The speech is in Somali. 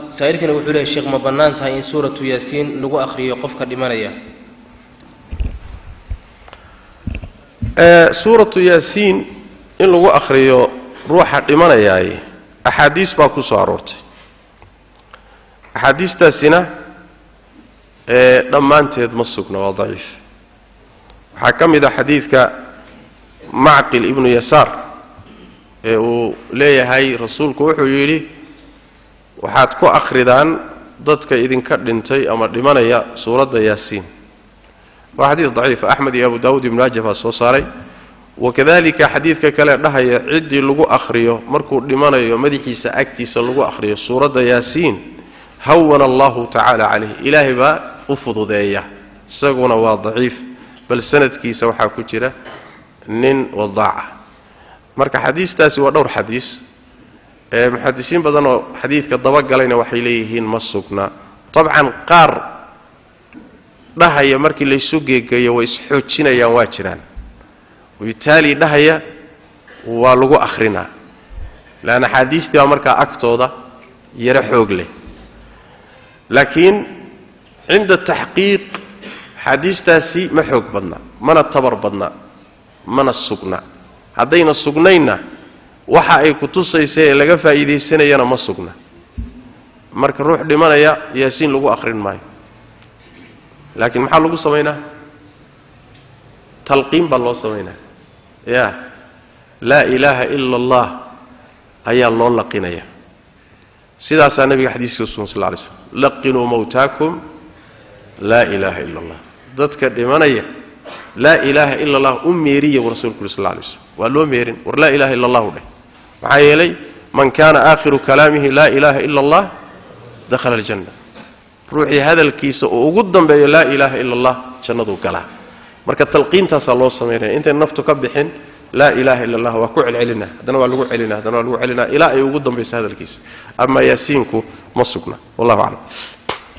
saa'irkani wuxuu leeyahy sheekh ma bannaan tahay in suuratu yaasiin lagu akhriyo qofka dhimanaya suuratu yaasiin in lagu akhriyo ruuxa dhimanayaay axaadiis baa ku soo aroortay axaadiistaasina dhammaanteed ma sugna waa daciif waxaa ka mid ah xadiidka macqil ibnu yasaar ee uu leeyahay rasuulku wuxuu yidhi waxaad ku akhridaan dadka idinka dhintay ama dhimanaya suuradda yaasiin waa xadiis daciif axmed iyo abu daawuud ibnu maaja baa soo saaray wakadalika xadiidka kale dhahaya ciddii lagu akhriyo markuu dhimanayo madaxiisa agtiisa lagu akhriyo suuradda yaasiin hawana allahu tacaala calayh ilaahay baa u fududeeya isaguna waa daciif bal sanadkiisa waxaa ku jira nin wadaaca marka xadiistaasi waa dhowr xadiis ee muxadisiin badan oo xadiidka dabagalayna waxay leeyihiin ma sugna dabcan qaar dhahaya markii laysu geegeeyo way isxoojinayaan waa jiraan wabitaali dhahaya waa lagu akhrinaa leanna axaadiistii baa markaa agtooda yaro xoog leh laakiin cinda taxqiiq axaadiistaasi ma xoog badna mana tabar badna mana sugna haddayna sugnaynna waxa ay ku tusaysa ee laga faa'iidaysanayana ma sugna marka ruux dhimanaya yaasiin lagu akhrin maayo laakiin maxaa lagu samaynaa talqiin baa loo samaynaa ya laa ilaaha ila allah ayaa loo laqinaya sidaasaa nabiga xadiiska usugan sal lay slm laqinuu mawtaakum laa ilaaha ila allah dadka dhimanaya laa ilaaha ila allah u meeriya buu rasulku uri sal lay slm waa loo meerin war laa ilaha illa allahu dheh maxaa yeelay man kaana aakhiru kalaamihi laa ilaaha ila allah dakhala aljanna ruuxii hadalkiisa uu ugu dambeeyo laa ilaaha ila allah jannaduu galaa marka talqiintaasaa loo samaynaya intay naftu ka bixin laa ilaaha ila allah waa ku celcelina haddana waa lagu celina haddana waa lagu celina ilaa ay ugu dambayso hadalkiisa ama yaasiinku ma sugna wallahu aclam